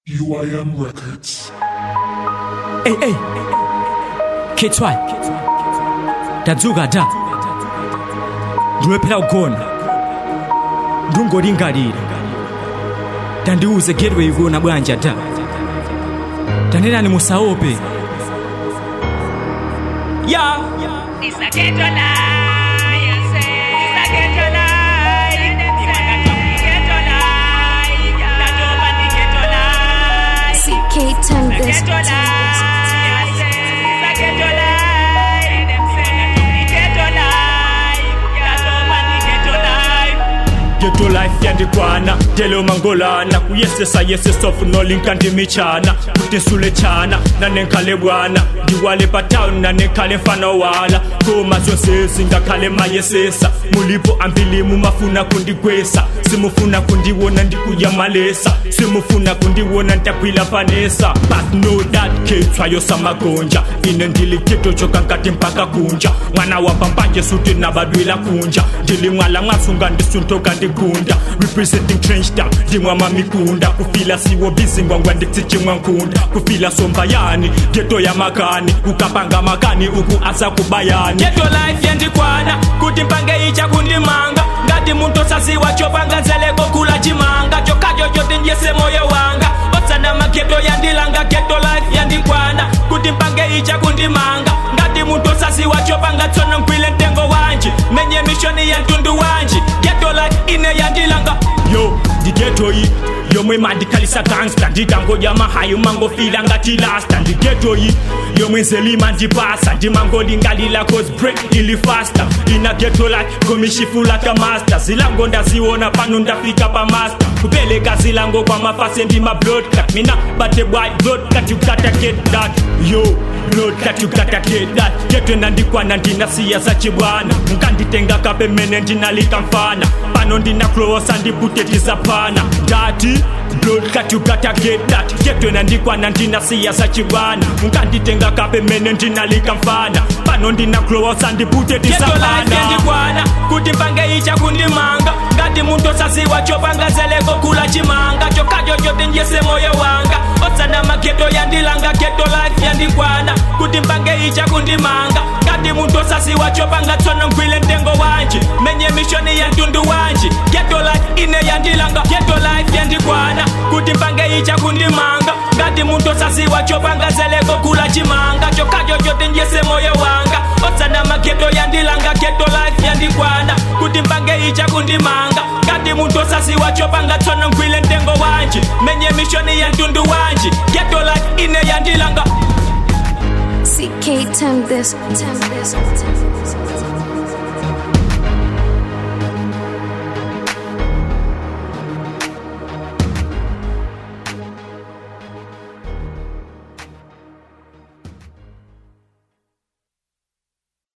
UIM Records. Hey, hey. K2 ndadzuka da ndilephera kugona ndingolingalira tandiuze gateway ikuona bwanja da tanenani musaope ya It's a ghetto life. It's a ghetto life. You wanna talk ghetto life? That over the ghetto life. CK turn The this ghetto life. It's a ghetto life. Them say that the ghetto life. That over the ghetto life. geto life yandikwana telo mangolana kuyesesa yesesofu nolinka ndimichana kutinsule chana nanenkhale bwana ndiwale patown nanenkhale mfana wala koma zonsezi ngakhale mayesesa mulipo ambilimu mafuna kundigwesa simufuna kundiwona ndikuyamalesa simufuna kundiwona ntakwila panesa but know that kethwayo samagonja ine ndiligeto chokankati mpaka kunja mwana wapambanje suti nabadwila kunja ndilimwala mwasunga ndisuntoka ndigunda representing trench town ndimwama mikunda kufila siwo bizingwangwa nditsijimwa nkunda kufila sombayani geto ya makani ukapanga makani uku asa kubayani geto life yendikwana kuti mpange icha kundimanga ngati muntu osaziwa chopanga zeleko kula chimanga chokacho choti njese moyo wanga otsana mageto yandilanga geto life yandikwana kuti mpange icha kundimanga ngati muntu osaziwa chopanga tsono mkwile mtengo wanji menye mishoni ya mtundu wanji geto life ine yandilanga yo ndigeto iyi yomwe mandikhalisa gangsta ndikangodya mahayi mangofila ngati lasta ndigeto iyi yomwe nzelima ndipasa ndimangolingalila cause break ili faster ina geto like komishifula ka master zilango ndaziona pano ndafika pa master kupeleka zilango kwa mafase ndi ma blood cut mina bate boy blood cut you gotta get that yo blood cut you gotta get that geto nandikwana ndinasiya zachibwana nkanditenga kapemene ndinalika mfana pano ndinaklowosa ndiputetizaphana ndati blood cut you gotta get that geto nandikwana ndinasiya zachibwana nkanditenga kapemene ndinalika mfana pano ndinaklowosa ndiputetizaphana ndikwana kuti mpange icha kundimanga ngati muntu osaziwa chopanga zeleko kula chimanga chokacho choti njese moyo wanga otsana mageto yandilanga geto life yandikwana kuti mpange icha kundimanga ngati muntu osaziwa chopanga tsono mgwile mtengo wanji menye mishoni ya mtundu wanji geto life ine yandilanga geto life yandikwana kuti mpange icha kundimanga ngati muntu osaziwa chopanga zeleko kula chimanga chokacho choti njese moyo wanga otsana mageto yandilanga geto life yandikwana kuti mpange icha kundimanga ngati muntu osaziwa chopanga tsono mgwile mtengo wanji menye mishoni ya mtundu wanji geto life ine yandilanga CK turn this turn this